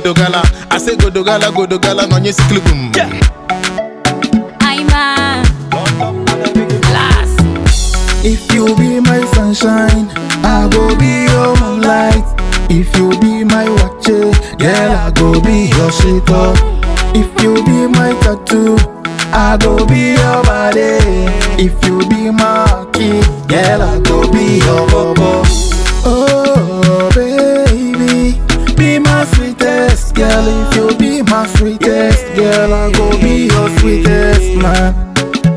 Godogala. I say Godogala, Godogala, no yes clipum. I'm a last. If you be my sunshine, I go be your moonlight. If you be my watch, girl, I go be your shaker. If you be my tattoo, I go be your body. If you be my key, girl, I go be your bubble. Oh, baby, be my sweetest girl. If you be my sweetest girl, I go be your sweetest man.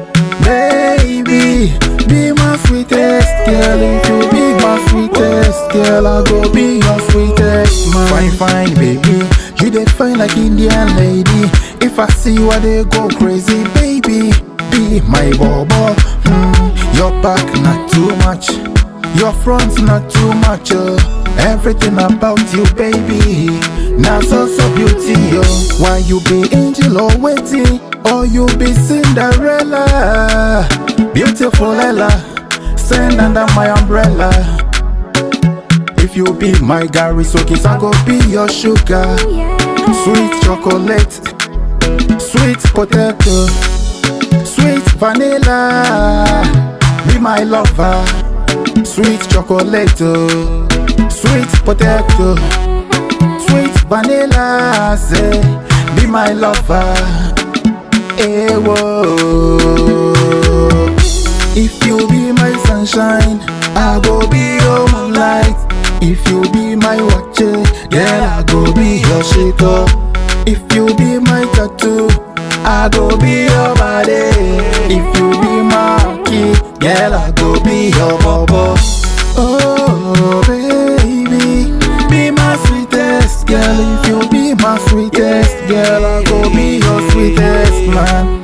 Baby, be my sweetest girl. If you be my sweetest girl, I go be your sweetest man. Fine, fine, baby. You dey fine like Indian lady. If I see you, I dey go crazy, baby. Be my bobo. Hmm, your back not too much. Your front not too much. Oh. Everything about you, baby. Now so so beauty, yo. Why you be angel or waiting? Or you be Cinderella? Beautiful Ella, stand under my umbrella. If you be my Gary Sokis, I go be your sugar. Sweet chocolate, sweet potato, sweet vanilla. Be my lover, sweet chocolate, oh, sweet potato, sweet vanilla. Say, be my lover. Eh, whoa. If you be my sunshine, I go be your moonlight. If you be my watch, girl, I go be your shaker. If you be my tattoo, I go be your body. If you be my key, girl, I go be your bubble. Oh, baby, be my sweetest girl. If you be my sweetest girl, I go be your sweetest man.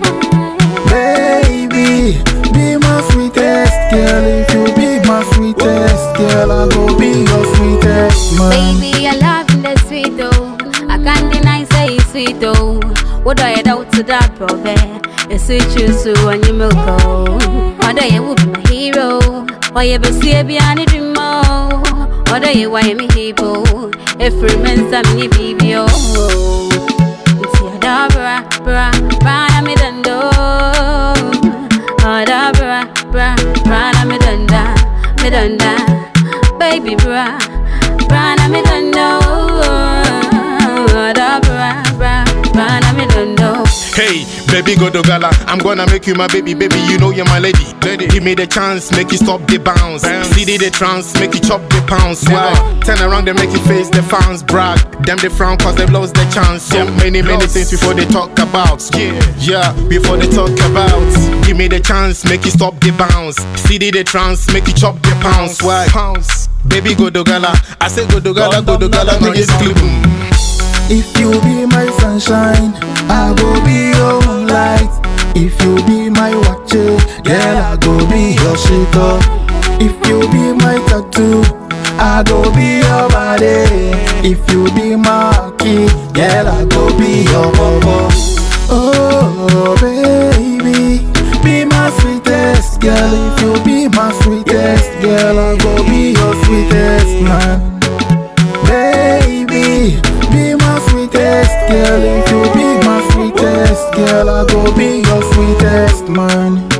Baby, be my sweetest girl. If you be my sweetest girl, I go be your sweetest man. Baby, I love the sweet oh. I can't deny say it's sweet oh. What do I doubt to that probe? It's sweet you so when you milk oh. Whether you will be my hero, or you be see a behind dream oh. Whether you why me hero, if remains I'm your baby oh. It's your da bra bra bra na me dando. Oh da bra bra bra na me danda me danda. Baby bra bra na me dando. Oh da bra bra bra na me dando. Hey, baby Godogala, I'm gonna make you my baby, baby. You know you're my lady. lady. Give me the chance, make you stop the bounce. CD the trance, make you chop the pounds. Why? Turn around, they make you face the fans. Brag, them they frown cause they lost the chance. So many, many things before they talk about. Yeah, yeah, before they talk about. Give me the chance, make you stop the bounce. CD the trance, make you chop the pounds. Why? Pounds. Baby Godogala, I say Godogala, Godogala, no yes clip. If you be my sunshine, I go be your moonlight. If you be my watch, girl, I go be your shaker. If you be my tattoo, I go be your body. If you be my key, girl, I go be your bubble. Oh, baby, be my sweetest girl. If you be my sweetest girl, I go be your sweetest man. Baby, be my sweetest girl. If you be my sweetest girl, I go be your sweetest man.